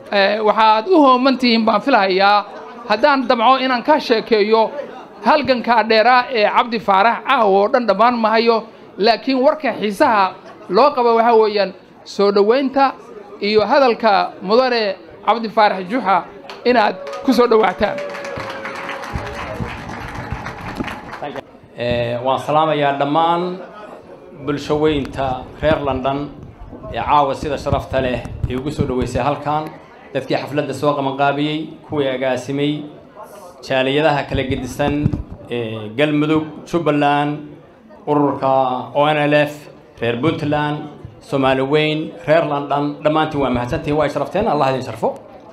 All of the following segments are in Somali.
waxaad u hooman tihiin baan filahayaa haddaan damco inaan ka sheekeeyo halgankaa dheeraa ee cabdi faarax caawa oo dhan dhammaan mahayo laakiin warka xiisaha loo qaba waxaa weeyaan soo dhowaynta iyo hadalka mudane cabdi faarax juxa inaad ku soo dhowaataan waan salaamayaa dhammaan bulsho weynta reer london ee caawa sida sharafta leh ee ugu soo dhoweysay halkan dadkii xafladda soo qabanqaabiyey kuwii agaasimay jaaliyadaha kala gedisan ee galmudug jubbaland ururka o n l f reer puntland soomaali weyn reer london dhammaantiin waa mahadsantihin waa sharafteen allah idin sharfo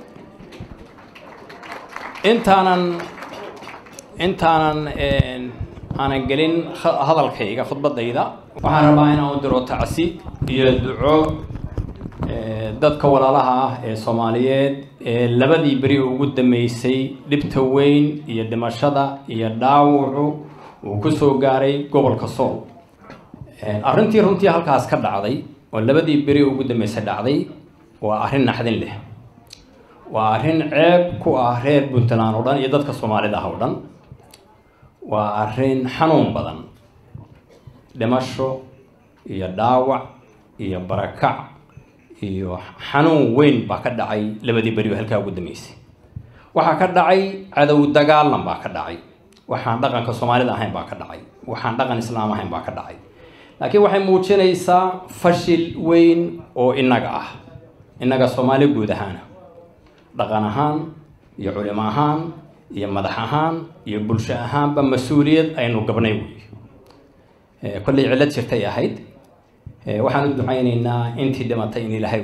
intaanan intaanan aanan gelin hadalkayga khudbadayda waxaan rabaa inaan u diro tacsi iyo duco dadka walaalaha ah ee soomaaliyeed ee labadii beri ugu dambeysay dhibta weyn iyo dhimashada iyo dhaawucu uu ku soo gaaray gobolka sool arrintii runtii halkaas ka dhacday oo labadii beri ugu dambeysay dhacday waa arrin naxdin leh waa arrin ceeb ku ah reer puntland oo dhan iyo dadka soomaalida ah oo dhan waa arrin xanuun badan dhimasho iyo dhaawac iyo barakac iyo xanuun weyn baa ka dhacay labadii beri oo halkaa ugu dambeysay waxaa ka dhacay cadow dagaalan baa ka dhacay waxaan dhaqanka soomaalida ahayn baa ka dhacay waxaan dhaqan islaam ahayn baa ka dhacay laakiin waxay muujinaysaa fashil weyn oo innaga ah innaga soomaali guud ahaana dhaqan ahaan iyo culimo ahaan iyo madax ahaan iyo bulsho ahaanba mas-uuliyad aynu gabnay wey kollay cillad jirtay ahayd waxaan u ducaynaynaa intii dhimatay in ilaahay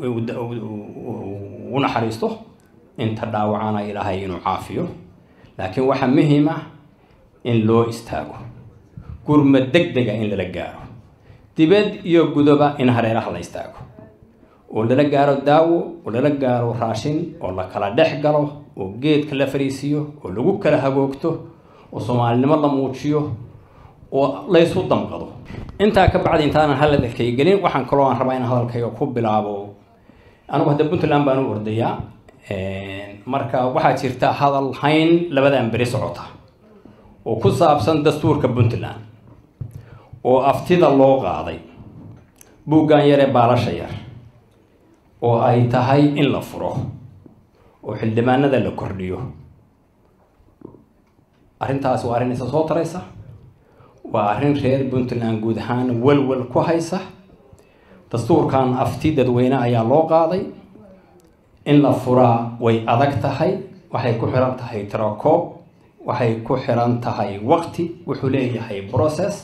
u naxariisto inta dhaawacana ilaahay inuu caafiyo laakiin waxaa muhiim ah in loo istaago gurma deg dega in lala gaaro dibad iyo gudoba in hareeraha la istaago oo lala gaaro daawo oo lala gaaro raashin oo la kala dhex galo oo geedka la fariisiiyo oo lagu kala hagoogto oo soomaalinimo la muujiyo oo laysu damqado intaa ka bacdi intaanan hadalkay gelin waxaan kaloo aan rabaa inaan hadalkayga ku bilaabo anigu hadda puntland baan u ordayaa marka waxaa jirta hadal hayn labadan beri socota oo ku saabsan dastuurka puntland oo aftida loo qaaday buuggan yaree baalasha yar oo ay tahay in la furo oo xildhibaanada la kordhiyo arrintaasi waa arrin isa soo taraysa waa arrin reer puntland guud ahaan welwel ku haysa dastuurkan afti dadweyne ayaa loo qaaday in la furaa way adag tahay waxay ku xiran tahay tirakoob waxay ku xiran tahay waqti wuxuu leeyahay process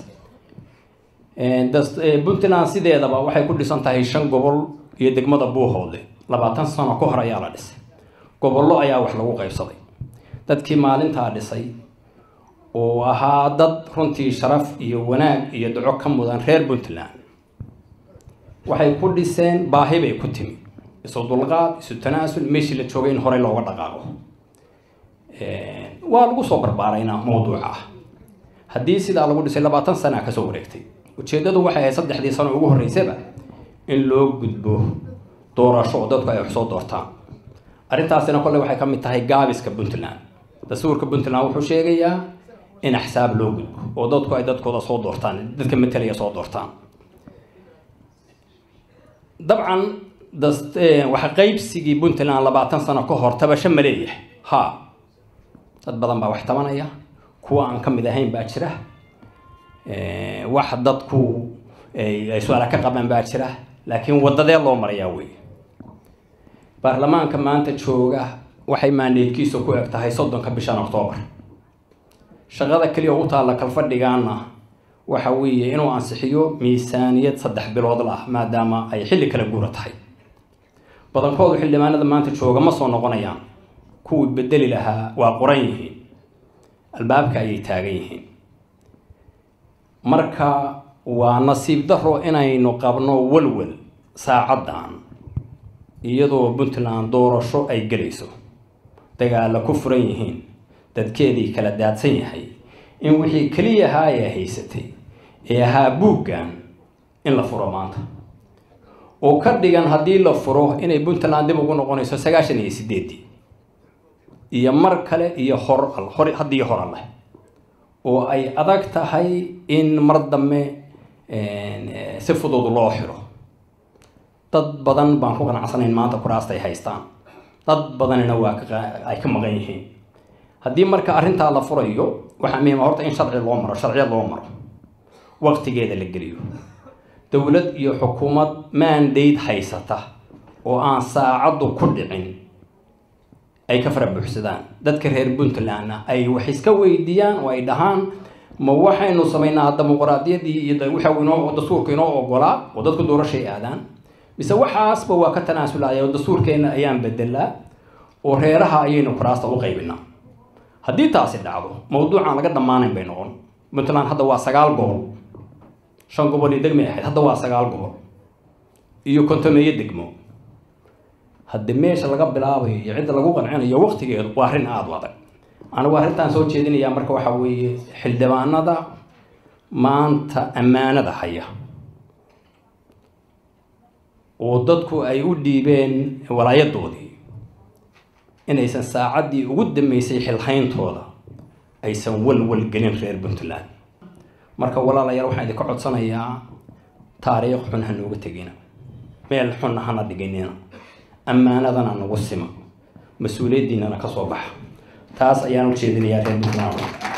puntland sideedaba waxay ku dhisan tahay shan gobol iyo degmada buuhoodle labaatan sano ka hor ayaa la dhisay gobollo ayaa wax lagu qaybsaday dadkii maalintaa dhisay oo ahaa dad runtii sharaf iyo wanaag iyo duco ka mudan reer puntland waxay ku dhiseen baahi bay ku timi isu dulqaad isu tanaasul meeshii la joogay in horey looga dhaqaaqo waa lagu soo barbaaraynaa mawduuca ah haddii sidaa lagu dhisay labaatan sana kasoo wareegtay ujeeddadu waxay ahayd saddexdii sano ugu horreysaba in loo gudbo doorasho oo dadku ay wax soo doortaan arrintaasina kolley waxay ka mid tahay gaabiska puntland dastuurka puntland wuxuu sheegayaa in axsaab loo gudbo oo dadku ay dadkooda soo doortaan dadka matalaya soo doortaan dabcan waxa qaybsigii puntland labaatan sano ka hor tabasho ma leeyahay ha dad badan baa wax tabanaya kuwa aan ka mid ahayn baa jira wax dadku ay su-aala ka qabaan baa jira laakiin wadadee loo marayaa wey baarlamaanka maanta jooga waxay maandeedkiisa ku eg tahay soddonka bishan octoobar shaqada keliya u taalla kalfadhigaana waxa weeye inuu ansixiyo miisaaniyad saddex bilood lah maadaama ay xilli kala guura tahay badankoodu xildhibaanada maanta jooga ma soo noqonayaan kuwii bedeli lahaa waa qoran yihiin albaabka ayay taagan yihiin marka waa nasiib daro inaynu qabno walwal saacaddan iyadoo puntland doorasho ay gelayso dagaalla ku furan yihiin dadkeedii kala daadsan yahay in wixii keliya ahaa ee haysatay ee ahaa buuggan in la furo maanta oo ka dhigan haddii la furo inay puntland dib ugu noqonayso sagaashan iyo sideedii iyo mar kale iyo hor hor haddii hor alleh oo ay adag tahay in mar dambe si fudud loo xiro dad badan baan ku qanacsanayn maanta kuraasta ay haystaan dad badanina waa ay ka maqan yihiin haddii marka arrintaa la furayo waxaa muhiima horta in sharci loo maro sharciya loo maro waqtigeeda la geliyo dowlad iyo xukuumad mandate haysata oo aan saacaddu ku dhicin ay ka fara buuxsadaan dadka reer puntlandna ay wax iska weydiiyaan oo ay dhahaan ma waxaynu samaynaa dimuqraadiyaddii iyo waxa inoo dastuurka inoo ogolaa oo dadku doorashay aadaan mise waxaasba waa ka tanaasulaya oo dastuurkeenna ayaan bedelaa oo reeraha ayaynu kuraasta u qaybinaa haddii taasi dhacdo mawduucaan laga dhammaanayn bay noqon puntland hadda waa sagaal gobol shan gobol iyo degmay ahayd hadda waa sagaal gobol iyo kontomeeyo degmo haddii meesha laga bilaabayo iyo cidda lagu qancinayo waqtigeedu waa arrin aada u adag anigu arrintaan soo jeedinayaa marka waxaa weeye xildhibaanada maanta ammaanada haya oo dadku ay u dhiibeen walaayadoodii inaysan saacaddii ugu dambeysay xilhayntooda aysan walwal gelin reer puntland marka walaalayaal waxaan idinka codsanayaa taariikh xun ha nooga tegina meel xunna hana dhiginina ammaanadana nagu sima mas-uuliyaddiinana ka soo baxa taas ayaan u jeedinayaa reer puntland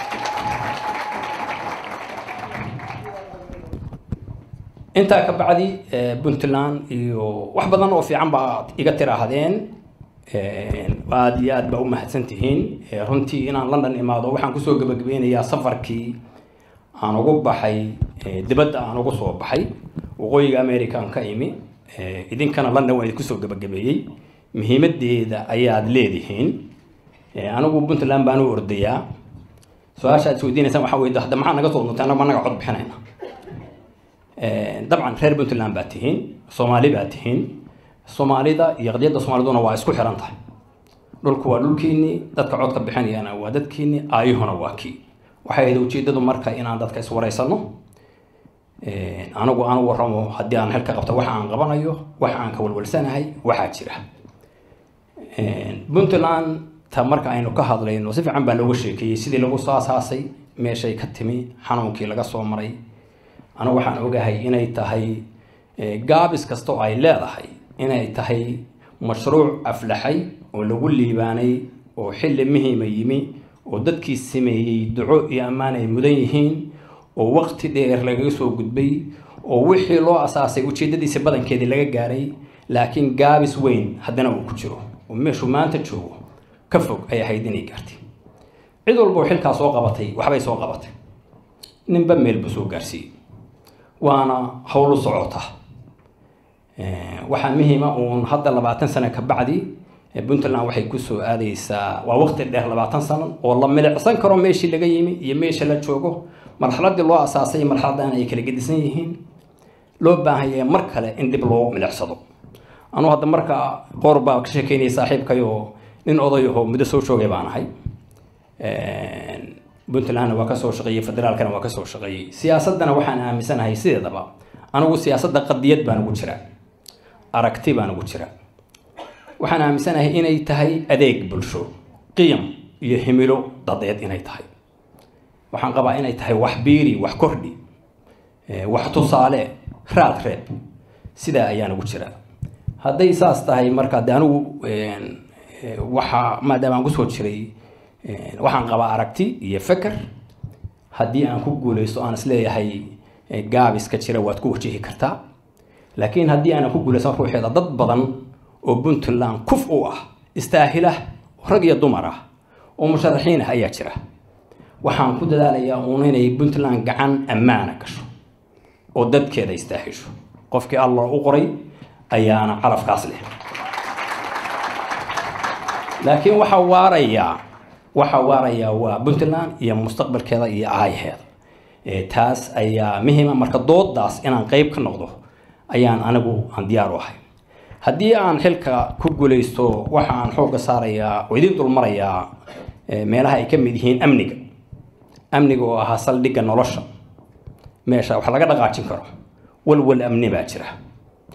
intaa ka bacdi puntland iyo wax badan oo fiican baad iga tiraahdeen aada iyo aad baa u mahadsan tihiin runtii inaan london imaado waxaan kusoo gebagabeynayaa safarkii aan ugu baxay dibadda aan ugu soo baxay waqooyiga american ka imi idinkana london waa idinkusoo gebagabeeyey muhiimadeeda ayaad leedihiin anigu puntland baan u ordayaa su-aasha aad isweydiinaysaan waxaa weye hadda maxaa naga soo nuntay annaga naga cod bixinayna dabcan reer puntland baa tihiin soomaali baa tihiin soomaalida iyo qadiyadda soomaaliduna waa isku xiran tahay dhulku waa dhulkiinii dadka codka bixinayana waa dadkiinii aayuhuna waa kii waxay ahayd ujeedadu marka inaan dadka iswaraysano anigu aan u warramo haddii aan xilka qabto waxa aan qabanayo waxa aan ka walwalsanahay waxaa jira puntland ta marka aynu ka hadlayno si fiican baa looga sheekeeyey sidii lagu soo asaasay meeshay ka timi xanuunkii laga soo maray anigu waxaan ogahay inay tahay gaabis kasta oo ay leedahay inay tahay mashruuc aflaxay oo lagu liibaanay oo xilli muhiima yimi oo dadkii sameeyey duco iyo ammaan ay mudan yihiin oo waqti dheer lagaga soo gudbay oo wixii loo asaasay ujeedadiisa badankeedii laga gaaray laakiin gaabis weyn haddana uu ku jiro oo meeshuu maanta joogo ka fog ay ahayd inay gaartay cid walba oo xilkaa soo qabatay waxbay soo qabatay ninba meel buu soo gaarsiiyey waana howlu socota waxaa muhiima uun hadda labaatan sano ka bacdi puntland waxay kusoo aadaysaa waa waqti dheer labaatan sano oo la milicsan karo meeshii laga yimi iyo meesha la joogo marxaladii loo asaasay marxaladan ay kala gedisan yihiin loo baahan yahay mar kale in dib loo milicsado anuu hadda marka qoor baa ka sheekeynaya saaxiibkayoo nin odayahoo muddo soo joogay baan ahay puntlandna waa kasoo shaqeeyey federaalkana waa kasoo shaqeeyey siyaasaddana waxaan aaminsanahay sideedaba anigu siyaasadda qadiyad baan ugu jira aragti baan ugu jira waxaan aaminsanahay inay tahay adeeg bulsho qiyam iyo himilo dadeed inay tahay waxaan qabaa inay tahay wax biiri wax kordhi wax tusaale raad reeb sidaa ayaan ugu jira hadday saas tahay marka de anigu waxa maadaama aan kusoo jiray waxaan qabaa aragti iyo feker haddii aan ku guuleysto aan isleeyahay gaabiska jira waad ku wajihi kartaa laakiin haddii aanan ku guuleysan ruuxeeda dad badan oo puntland kuf u ah istaahilah rag iyo dumar ah oo musharaxiin ah ayaa jira waxaan ku dadaalayaa uun inay puntland gacan ammaana gasho oo dadkeeda istaahisho qofkii allah u qoray ayaana calafkaas leh laakiin waxaa waarayaa waxaa waarayaa waa puntland iyo mustaqbalkeeda iyo aayaheeda taas ayaa muhiima marka doodaas inaan qeyb ka noqdo ayaan anigu aan diyaar u ahay haddii aan xilka ku guuleysto waxa aan xoogga saarayaa oo idin dulmarayaa meelaha ay ka mid yihiin amniga amniga oo ahaa saldhigga nolosha meesha wax laga dhaqaajin karo walwal amni baa jira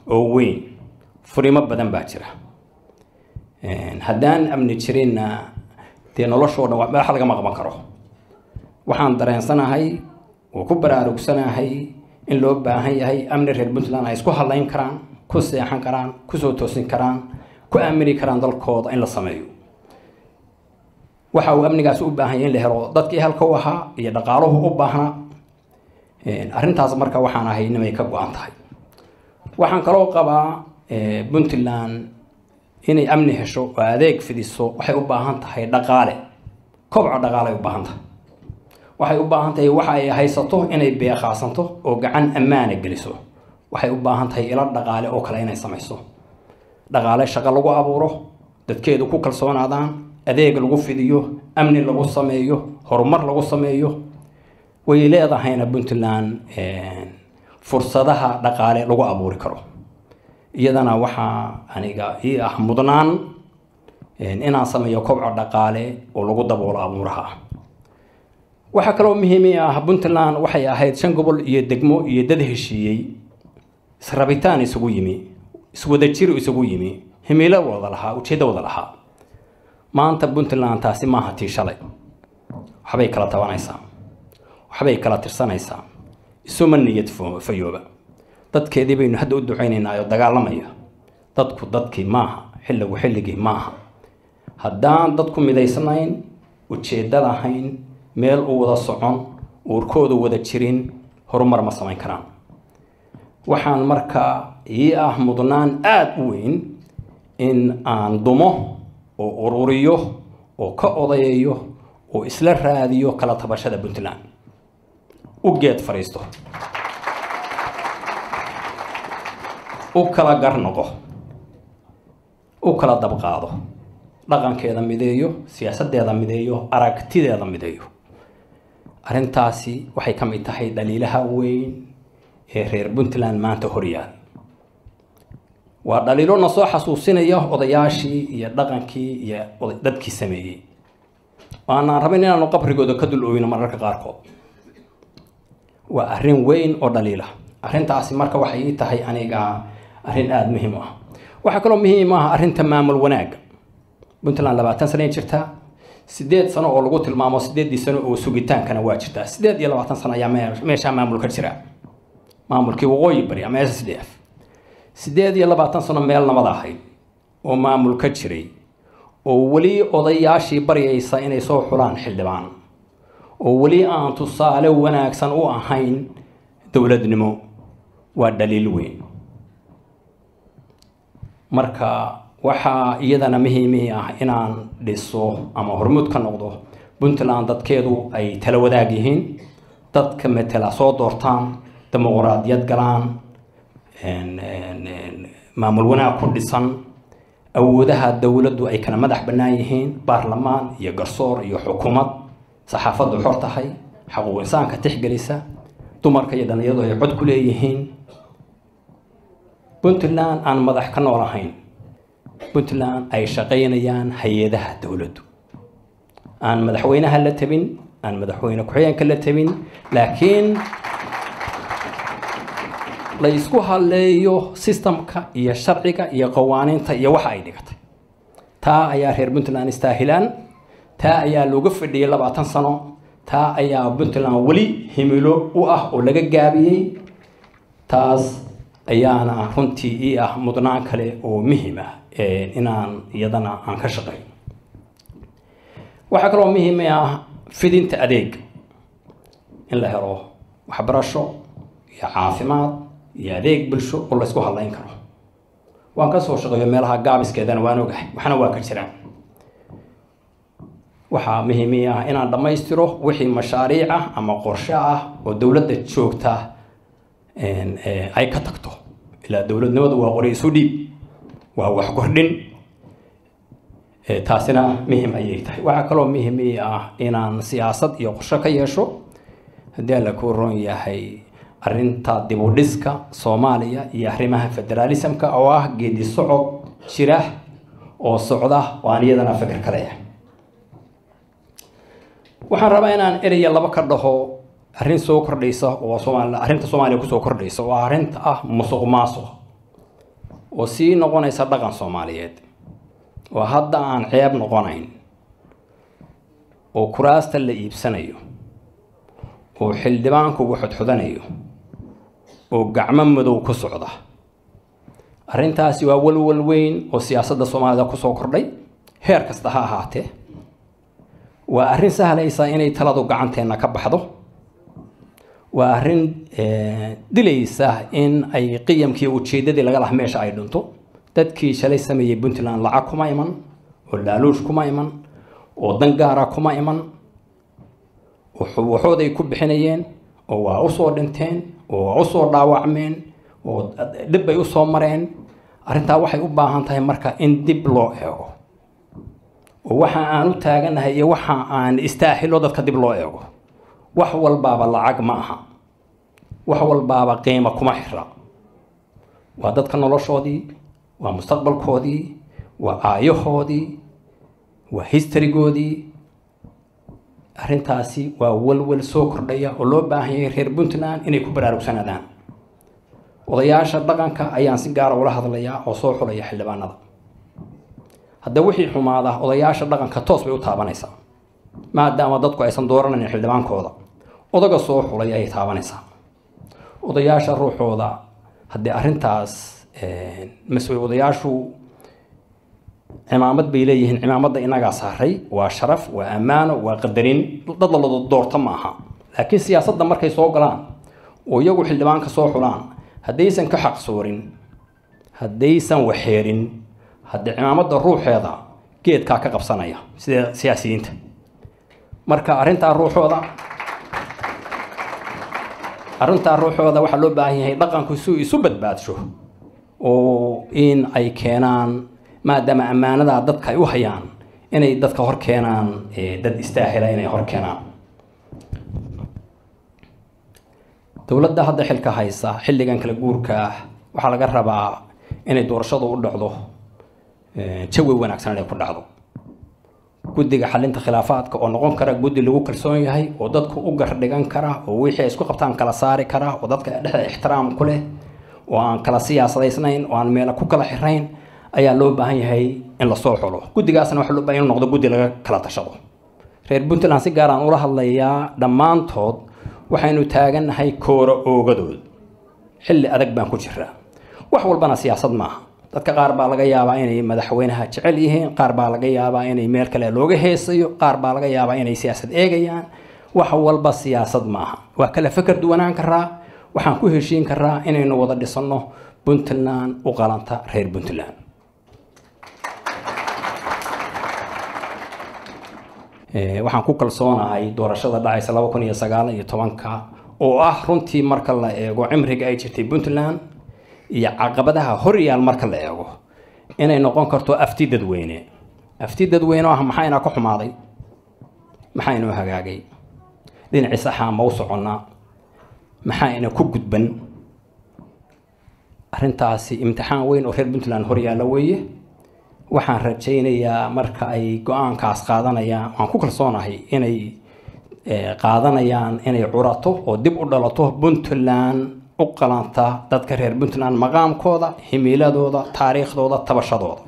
oo weyn furimo badan baa jira haddaan amni jirinna dee noloshoo dhan wax lagama qaban karo waxaan dareensanahay oo ku baraarugsanahay in loo baahan yahay amni reer puntland ay isku hadlayn karaan ku seexan karaan kusoo toosin karaan ku aamini karaan dalkooda in la sameeyo waxa uu amnigaasi u baahan yahay in la helo dadkii halka u ahaa iyo dhaqaaluhu u baahnaa arrintaas marka waxaan ahay inay ka go-an tahay waxaan kaloo qabaa puntland inay amni hesho oo adeeg fidiso waxay u baahan tahay dhaqaale kobco dhaqaale ay u baahan tahay waxay u baahan tahay waxa ay haysato inay beeqaasanto oo gacan ammaana geliso waxay u baahan tahay ilo dhaqaale oo kale inay samayso dhaqaale shaqo lagu abuuro dadkeedu ku kalsoonaadaan adeeg lagu fidiyo amni lagu sameeyo horumar lagu sameeyo way leedahayna puntland fursadaha dhaqaale lagu abuuri karo iyadana waxaa aniga ii ah mudnaan inaan sameeyo kobco dhaqaale oo lagu daboolo abuuraha waxaa kaloo muhiimi ah puntland waxay ahayd shan gobol iyo degmo iyo dad heshiiyey israbitaan isugu yimi iswadajir isugu yimi himilo wada lahaa ujeeddo wada lahaa maanta puntland taasi maaha tii shalay waxbay kala tabanaysaa waxbay kala tirsanaysaa isuma niyad fayooba dadkeedii baynu hadda u ducaynaynaa oo dagaalamaya dadku dadkii maaha xilligu xilligii maaha haddaan dadku midaysnayn ujeeddo lahayn meel u wada socon uurkooda wada jirin horumar ma samayn karaan waxaan markaa ii ah mudnaan aada u weyn in aan dumo oo ururiyo oo ka odayayo oo isla raadiyo kala tabashada puntland u geed fadhiisto u kala garnoqo u kala dabqaado dhaqankeeda mideeyo siyaasadeeda mideeyo aragtideeda mideeyo arrintaasi waxay ka mid tahay dhaliilaha weyn ee reer puntland maanta horyaal waa dhaliilo na soo xasuusinaya odayaashii iyo dhaqankii iyo dadkii sameeyey waanaan rabin inaanu qabrigooda ka dul oyno mararka qaarkood waa arrin weyn oo dhaliila arrintaasi marka waxay ii tahay aniga arrin aada muhiim u ah waxaa kaloo muhiim ah arrinta maamul wanaagga puntland labaatan sanay jirtaa sideed sano oo lagu tilmaamo sideeddii sano oo sugitaankana waa jirtaa sideed iyo labaatan sano ayaa meeshaa maamul ka jira maamulkii waqooyi bari ama s d f sideed iyo labaatan sano meel nabad ahayd oo maamul ka jiray oo weli odayaashii baryaysa inay soo xulaan xildhibaan oo weli aan tusaale wanaagsan u ahayn dowladnimo waa dhaliil weyn marka waxaa iyadana muhiimii ah inaan dhiso ama hormuud ka noqdo puntland dadkeedu ay tala wadaag yihiin dadka matela soo doortaan dimuqraadiyad galaan maamul wanaag ku dhisan awoodaha dowladdu ay kala madax bannaan yihiin baarlamaan iyo garsoor iyo xukuumad saxaafaddu xor tahay xaquuq insaanka tixgelisa dumarka iyo dhallinyadu ay cod ku leeyihiin puntland aan madax ka nool ahayn puntland ay shaqaynayaan hay-adaha dowladdu aan madaxweynaha la tabin aan madaxweyne ku-xigeenka la tabin laakiin la isku hadleeyo sistamka iyo sharciga iyo qawaaniinta iyo waxa ay dhigatay taa ayaa reer puntland istaahilaan taa ayaa looga fadhiyey labaatan sano taa ayaa puntland weli himilo u ah oo laga gaabiyey taas ayaana runtii ii ah mudnaan kale oo muhiim ah inaan iyadana aan ka shaqeyn waxaa kaloo muhiim ah fidinta adeeg in la helo waxbarasho iyo caafimaad iyo adeeg bulsho oo la isku hadlayn karo waan ka soo shaqeeyo meelaha gaabiskeedana waan ogahay waxna waa ka jiraan waxaa muhiimi ah inaan dhammaystiro wixii mashaariic ah ama qorshe ah oo dowladda joogta ay ka tagto ilaa dowladnimadu waa qori isu dhiib waa wax kordhin taasina muhim ayay tahay waxaa kaloo muhiimi ah inaan siyaasad iyo qorshe ka yeesho haddii alla ku ron yahay arrinta dibudhiska soomaaliya iyo arrimaha federaalismka oo ah geedi socod jira oo socda oo aan iyadana fikir ka leeyahay waxaan rabaa inaan eraya laba ka dhaho arrin soo kordhaysa oo soomaali arrinta soomaaliya kusoo kordhaysa oo arrinta ah musuq maasuq oo sii noqonaysa dhaqan soomaaliyeed oo hadda aan ceeb noqonayn oo kuraasta la iibsanayo oo xildhibaankugu xodxodanayo oo gacmo madow ku socda arrintaasi waa walwal weyn oo siyaasadda soomaalida kusoo kordhay heer kasta ha ahaatee waa arrin sahlaysa inay taladu gacanteenna ka baxdo waa arrin dilaysa in ay qiyamkii ujeeddadii laga laha meesha ay dhinto dadkii shalay sameeyey puntland lacag kuma iman oo laaluush kuma iman oo dangaara kuma iman oo waxooday ku bixinayeen oo waa usoo dhinteen oo waa usoo dhaawacmeen oo dhib bay usoo mareen arrintaa waxay u baahan tahay marka in dib loo eego oo waxa aan u taaganahay iyo waxa aan istaahilo dadka dib loo eego wax walbaaba lacag ma aha wax walbaaba qiimo kuma xira waa dadka noloshoodii waa mustaqbalkoodii waa aayahoodii waa historygoodii arrintaasi waa walwal soo kordhaya oo loo baahan yahay reer puntland inay ku baraarugsanaadaan odayaasha dhaqanka ayaan si gaara ula hadlayaa oo soo xulaya xildhibaanada hadda wixii xumaada odayaasha dhaqanka toos bay u taabanaysaa maadaama dadku aysan dooranayn xildhibaankooda odaga soo xulay ayay taabanaysaa odayaasha ruuxooda haddii arrintaas mas-uul odayaashu cimaamad bay leeyihiin cimaamadda inagaa saaray waa sharaf waa ammaano waa qadarin dad la doorto ma aha laakiin siyaasadda markay soo galaan oo iyagu xildhibaanka soo xulaan haddaysan ka xaqsoorin haddaysan waxeerin haddii cimaamadda ruuxeeda geedkaa ka qabsanaya sida siyaasiyiinta marka arrintaa ruuxooda arrintaa ruuxooda waxaa loo baahan yahay dhaqanku si isu badbaadsho oo in ay keenaan maadaama ammaanadaa dadka ay u hayaan inay dadka hor keenaan dad istaahila inay hor keenaan dowladda hadda xilka haysa xilligan kala guurka ah waxaa laga rabaa inay doorashadu u dhacdo jawi wanaagsan inay ku dhacdo guddiga xalinta khilaafaadka oo noqon kara guddi lagu kalsoon yahay oo dadku u gardhigan kara oo wixii ay isku qabtaan kala saari kara oo dadka dhexda ixtiraam ku leh oo aan kala siyaasadaysnayn oo aan meela ku kala xirayn ayaa loo baahan yahay in lasoo xulo guddigaasna waxaa loo baahan inuu noqdo guddi laga kala tashado reer puntland si gaar aan ula hadlayaa dhammaantood waxaynu taagannahay kooro oogadood xilli adag baan ku jiraa wax walbana siyaasad maaha dadka qaar baa laga yaabaa inay madaxweynaha jecel yihiin qaar baa laga yaabaa inay meel kale looga heesayo qaar baa laga yaabaa inay siyaasad eegayaan wax walba siyaasad maaha waa kala feker duwanaan karaa waxaan ku heshiin karaa inaynu wada dhisanno puntland u qalanta reer puntland waxaan ku kalsoonahay doorashada dhacaysa laba kun iyo sagaal iyo tobanka oo ah runtii marka la eego cimriga ay jirtay puntland iyo caqabadaha horyaal marka la eego inay noqon karto afti dadweyne afti dadweyne oo ah maxayna ka xumaaday maxaynoo hagaagay dhinacii saxaa ma u soconnaa maxayna ku gudban arrintaasi imtixaan weyn oo reer puntland horyaalla weeye waxaan rajaynayaa marka ay go-aankaas qaadanayaan waan ku kalsoonahay inay qaadanayaan inay curato oo dib u dhalato puntland u qalanta dadka reer puntland maqaamkooda himiiladooda taariikhdooda tabashadooda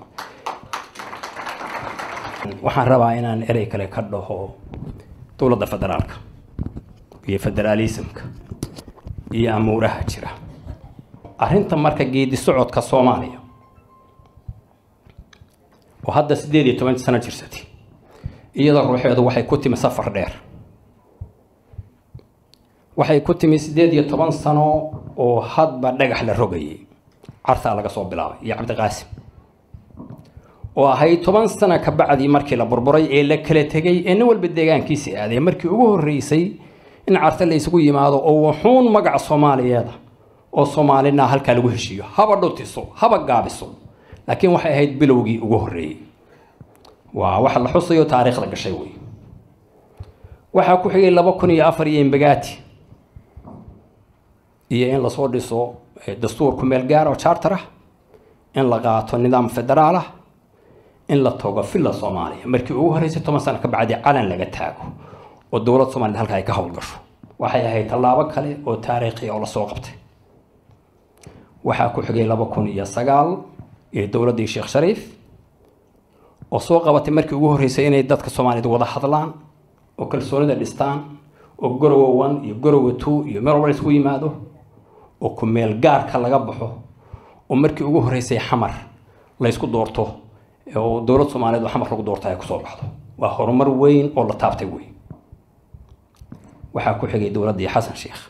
waxaan rabaa inaan erey kale ka dhaho dowladda federaalka iyo federaalismka iyo amuuraha jira arrinta marka geedi socodka soomaaliya oo hadda siddeed iyo toban sano jirsatay iyada ruuxeedu waxay ku timi safar dheer waxay ku timi siddeed iyo toban sano oo hadba dhagax la rogayay cartaa laga soo bilaabay iyo cabdiqaasim oo ahayd toban sano ka bacdii markii la burburay ee la kala tegay ee nin walba deegaankiisii aaday markii ugu horreysay in carte la isugu yimaado oo wuxuun magaca soomaaliyeeda oo soomaalina halkaa lagu heshiiyo haba dhutiso haba gaabiso laakiin waxay ahayd bilowgii ugu horreeyey waa waxa la xusayo taariikhda gashay wey waxaa ku xigay laba kun iyo afar iyo imbagaati iyo in lasoo dhiso dastuur ku meel gaar oo charter ah in la qaato nidaam federaal ah in la togo villa soomaaliya markii ugu horreysay toban sano ka bacdi calan laga taago oo dowlad soomaaliyed halka ay ka howlgasho waxay ahayd tallaabo kale oo taariikhi oo lasoo qabtay waxaa ku xigay laba kun iyo sagaal iyo dowladdii sheekh shariif oo soo qabatay markii ugu horreysay inay dadka soomaaliyeed wada hadlaan oo kalsoonida dhistaan oo gorowa one iyo gorowa two iyo meel walba la isugu yimaado oo ku meel gaarka laga baxo oo markii ugu horreysay xamar la ysku doorto oo dowlad soomaaliyeed oo xamar lagu doorta ay kusoo baxdo waa horumar weyn oo la taabtay wey waxaa ku xigay dowladdii xasan sheekh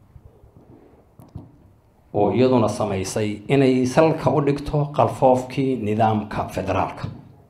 oo iyaduna samaysay inay salka u dhigto qalfoofkii nidaamka federaalka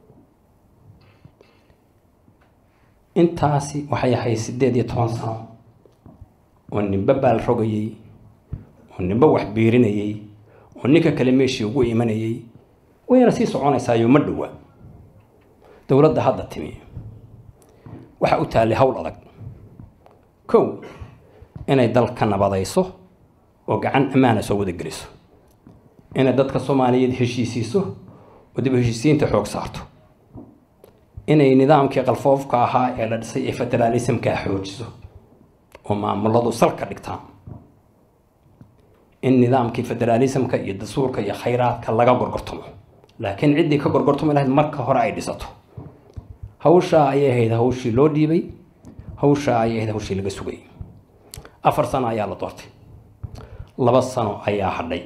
intaasi waxay ahayd siddeed iyo toban sano oo ninba baal rogayey oo ninba wax biirinayey oo ninka kale meeshii ugu imanayey wayna sii soconaysaayo ma dhowa dowladda hadda timi waxa u taallay howl adag kow inay dalka nabadayso oo gacan ammaana soo wada geliso inay dadka soomaaliyeed heshiisiiso oo dib heshiisiinta xoog saarto inay nidaamkii qalfoofka ahaa ee la dhisay ee federaalismkaa xoojiso oo maamuladu salka dhigtaan in nidaamkii federaalismka iyo dastuurka iyo khayraadka laga gorgortamo laakiin ciddii ka gorgortami lahayd marka hore ay dhisato hawshaa ayay ahayd hawshii loo dhiibay hawshaa ayay ahayd hawshii laga sugayay afar sano ayaa la doortay laba sano ayaa hadhay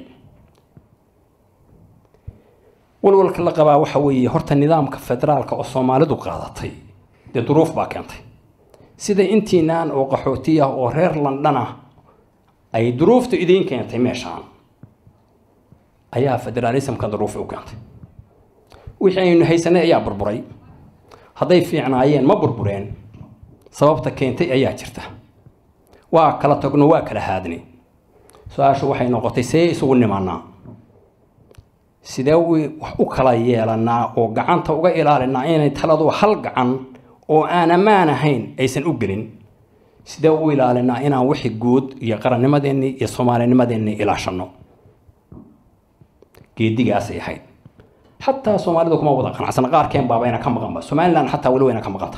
walwalka la qabaa waxa weeye horta nidaamka federaalka oo soomaalidu qaadatay dee duruuf baa keentay sida intiinaan oo qaxooti ah oo reer london ah ay duruufta idiin keentay meeshaan ayaa federaalismka duruufa u keentay wixii aynu haysanay ayaa burburay hadday fiicnaayeen ma burbureen sababta keentay ayaa jirta waa kala tagno waa kala haadnay su-aashu waxay noqotay see isugu nimanaa sidee wax u kala yeelanaa oo gacanta uga ilaalinaa inay taladu hal gacan oo aan ammaan ahayn aysan u gelin sidee u ilaalinaa inaan wixii guud iyo qarannimadeenni iyo soomaalinimadeenni ilaashano geedigaasay ahayd xataa soomaalidu kuma wada qanacsana qaarkeen baabayna ka maqanba somalilan xataa weli wayna ka maqanta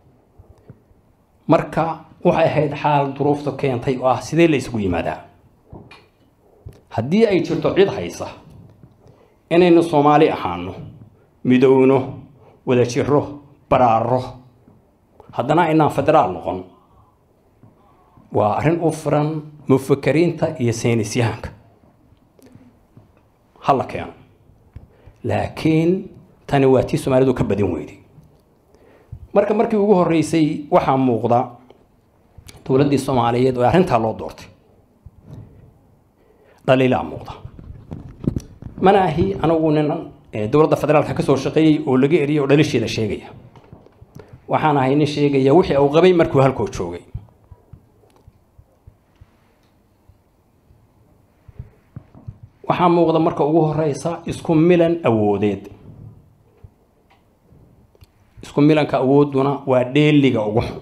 marka waxay ahayd xaal duruufta keentay oo ah sidee la isugu yimaadaa haddii ay jirto cid haysa inaynu soomaali ahaano midowno wada jiro baraaro haddana aynaan federaal noqon waa arrin u furan mufakariinta iyo saynisyahanka hala keeno laakiin tani waa tii soomaalidu ka badin weyday marka markii ugu horreysay waxaa muuqda dowladdii soomaaliyeed oo arrintaa loo doortay dhaliilaa muuqda mana ahi anigu nin dowladda federaalka ka soo shaqeeyey oo laga eriyay oo dhalisheeda sheegaya waxaan ahay nin sheegaya wixii uu qabay markuu halkoo joogay waxaa muuqda marka ugu horeysa isku milan awoodeed isku milanka awoodduna waa dheeliga ugu xun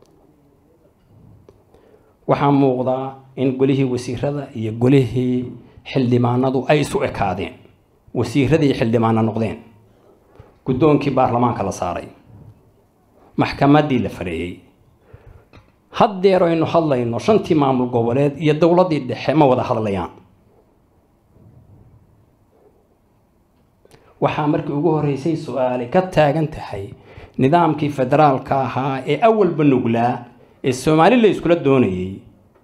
waxaa muuqdaa in golihii wasiirada iyo golihii xildhibaanadu ay isu ekaadeen wasiiradii xildhibaana noqdeen guddoonkii baarlamaanka la saaray maxkamaddii la fareeyey haddeer aynu hadlayno shantii maamul goboleed iyo dowladdii dhexe ma wada hadlayaan waxaa markii ugu horreysay su-aali ka taagan tahay nidaamkii federaalka ahaa ee awalba nuglaa ee soomaali la iskula doonayey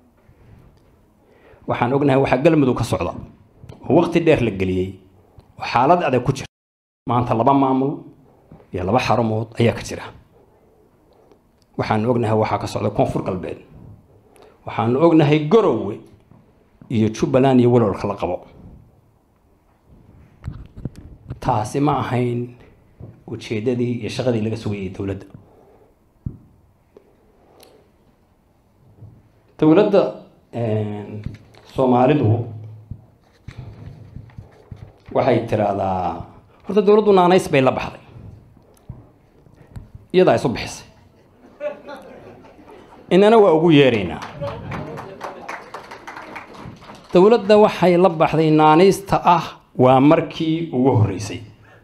waxaan ognahay waxaa galmudug ka socda oo waqti dheer la geliyey oo xaalad adag ku jira maanta laba maamul iyo laba xarumood ayaa ka jira waxaanu ognahay waxaa ka socda koonfur galbeed waxaanu ognahay garowe iyo jubbaland iyo walwalka la qabo taasi ma ahayn ujeeddadii iyo shaqadii laga sugayay dowladda dowladda soomaalidu waxay tiraahdaa horta dowladdu naanays bay la baxday iyadaa isu bixisay inana waa ugu yeeraynaa dowladda waxay la baxday naanaysta ah waa markii ugu horreysay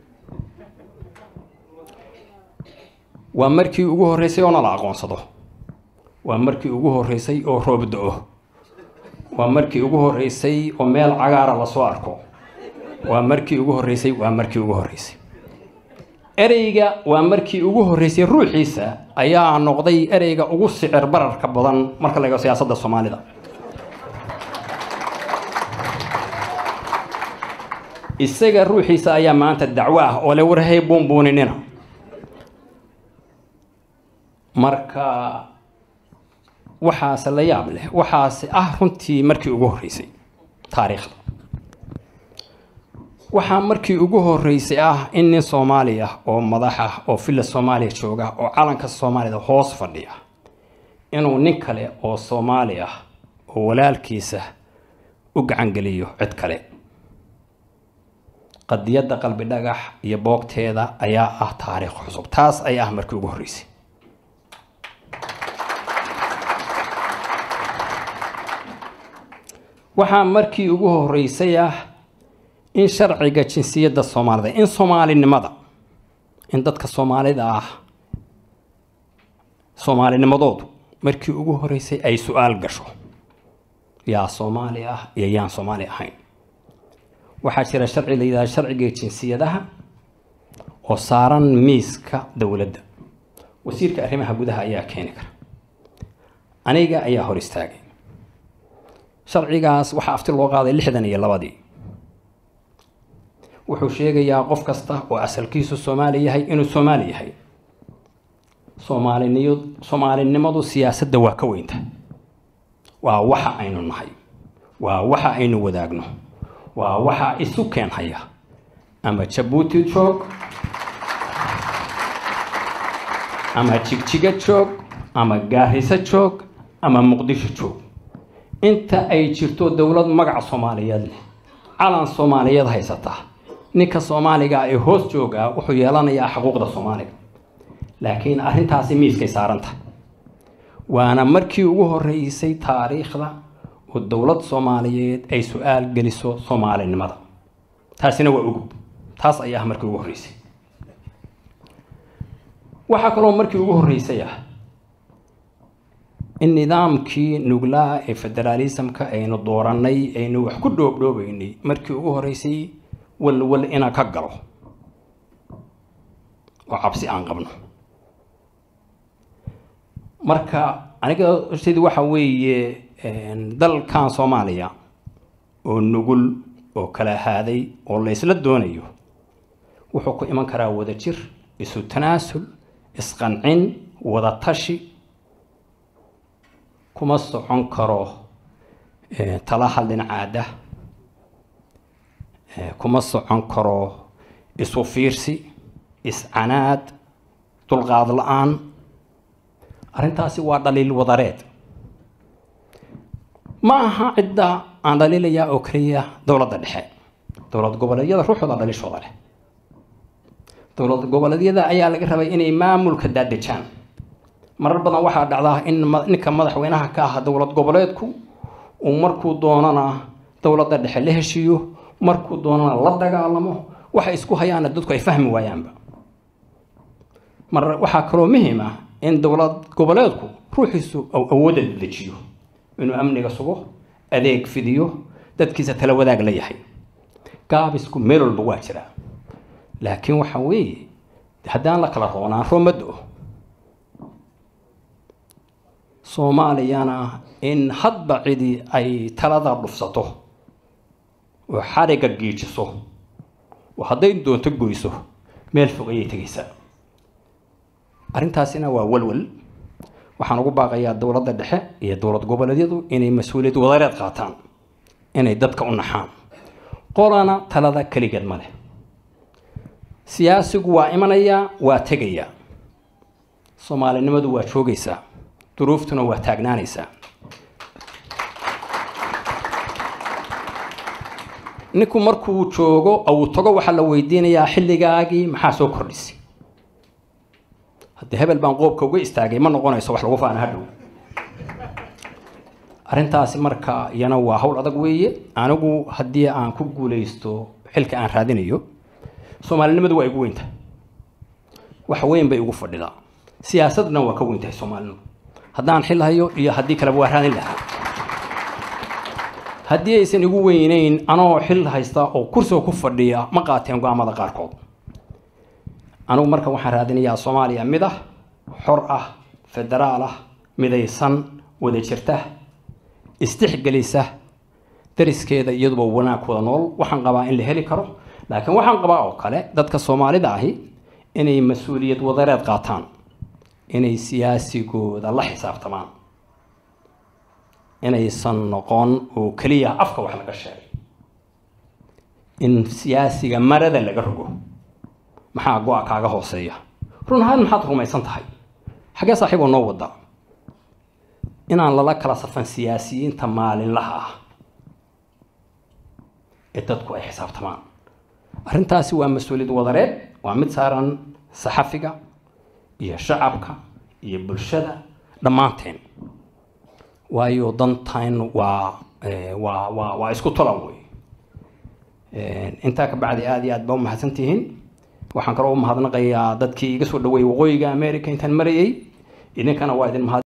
waa markii ugu horreysay oo nala aqoonsado waa markii ugu horreysay oo roob do-o waa markii ugu horreysay oo meel cagaara lasoo arko waa markii ugu horreysay waa markii ugu horreysay ereyga waa markii ugu horreysay ruuxiisa ayaa noqday ereyga ugu sicir bararka badan marka la eego siyaasadda soomaalida isaga ruuxiisa ayaa maanta dacwo ah oo le warhay buunbuuninina marka waxaase la yaab leh waxaase ah runtii markii ugu horreysay taariikhda waxaa markii ugu horreysay ah in nin soomaali ah oo madax ah oo villa soomaaliya jooga oo calanka soomaalida hoos fadhiya inuu nin kale oo soomaali ah oo walaalkiisa u gacangeliyo cid kale qadiyadda qalbi dhagax iyo boogteeda ayaa ah taariikh cusub taas ayaa ah markii ugu horreysay waxaa markii ugu horreysay ah in sharciga jinsiyadda soomaalida in soomaalinimada in dadka soomaalida ah soomaalinimadoodu markii ugu horreysay ay su-aal gasho yaa soomaali ah iyo yaan soomaali ahayn waxaa jira sharci la yidhahda sharciga jinsiyadaha oo saaran miiska dowladda wasiirka arrimaha gudaha ayaa keeni kara aniga ayaa hor istaagay sharcigaas waxaa afti loo qaaday lixdan iyo labadii wuxuu sheegayaa qof kasta oo asalkiisu soomaali yahay inuu soomaali yahay soomaaliniyo soomaalinimadu siyaasadda waa ka weynta waa waxa aynu nahay waa waxa aynu wadaagno waa waxa isu keenhaya ama jabuuti joog ama jigjiga joog ama gaariso joog ama muqdisho joog inta ay jirto dowlad magaca soomaaliyeed leh calan soomaaliyeed haysata ninka soomaaliga ee hoos joogaa wuxuu yeelanayaa xuquuqda soomaaliga laakiin arrintaasi miiskay saaranta waana markii ugu horreysay taariikhda oo dowlad soomaaliyeed ay su-aal geliso soomaalinimada taasina waa ugub taas ayaa ah markii ugu horreysay waxaa kaloo markii ugu horreysay ah in nidaamkii nuglaa ee federaalismka aynu doorannay aynu wax ku dhoobdhoobaynay markii ugu horreysay walwal inaan ka galo oo cabsi aan qabno marka aniga sidii waxa weeye dalkan soomaaliya oo nugul oo kala haaday oo la ysla doonayo wuxuu ku iman karaa wada jir isu tanaasul isqancin wada tashi kuma socon karo tala hadlin caada kuma socon karo isu fiirsi iscanaad dulqaad la-aan arrintaasi waa dhaliil wadareed ma aha cidda aan dhaliilayaa oo keliya dowladda dhexe dowlad goboleedyada ruuxooda dhaliishooda leh dowlad goboleedyada ayaa laga rabay inay maamulka daadejaan marar badan waxaa dhacdaa in ninka madaxweynaha ka ah dowlad goboleedku uu markuu doonana dowladda dhexe la heshiiyo markuu doonana la dagaalamo waxay isku hayaana dadku ay fahmi waayaanba mar waxaa kaloo muhiim ah in dowlad goboleedku ruuxiisu awoodda dejiyo inuu amniga sugo adeeg fidiyo dadkiisa tala wadaag la yahay gaabisku meel walba waa jiraa laakiin waxa weeye haddaan la kala roonaan roomado soomaaliyana in hadba cidi ay talada dhufsato oo xariga giijiso oo hadday doonto goyso meel fog ayay tegaysaa arrintaasina waa walwal waxaan ugu baaqayaa dowladda dhexe iyo dowlad goboleedyadu inay mas-uuliyad wadareed qaataan inay dadka u naxaan qolana talada keligeed ma leh siyaasigu waa imanayaa waa tegayaa soomaalinimadu waa joogaysaa duruuftuna waa taagnaanaysaa ninku markuu joogo uu tago waxaa la weydiinayaa xilligaagii maxaa soo kordhisay haddii hebel baan qoobka uga istaagay ma noqonayso wax lagu faana hadhow arrintaasi marka iyana waa hawl adag weeye anigu haddii aan ku guulaysto xilka aan raadinayo soomaalinimadu waa igu weynta wax weyn bay igu fadhidaa siyaasadna waa ka weyntahay soomaalinimu haddaan xil hayo iyo haddii kaleba waa raadin lahaa haddii aysan igu weyneyn anoo xil haysta oo kursiga ku fadhiya ma qaateen go-aamada qaarkood anigu marka waxaan raadinayaa soomaaliya mid ah xor ah federaal ah midaysan wada jirta istixgelisa dariskeeda iyaduba wanaag wada nool waxaan qabaa in la heli karo laakiin waxaan qabaa oo kale dadka soomaalida ahi inay mas-uuliyad wadareed qaataan inay siyaasigooda la xisaabtamaan inaysan noqon oo keliya afka wax laga sheegay in siyaasiga marada laga rogo maxaa go-a kaaga hooseeya run ahaan maxaad rumaysan tahay xaggee saaxiiboo noo wada inaan lala kala safan siyaasiyiinta maalinlaha ah ee dadku ay xisaabtamaan arrintaasi waa mas-uuliyad wadareed waa mid saaran saxafiga iyo shacabka iyo bulshada dhammaanteen waayo dantain waa waa waa waa isku tolan wey intaa ka bacdi aada iyo aad baa umahadsantihiin waxaan kaloo u mahadnaqayaa dadkii iga soo dhaweeyey waqooyiga america intaan marayay idinkana waa idin mahad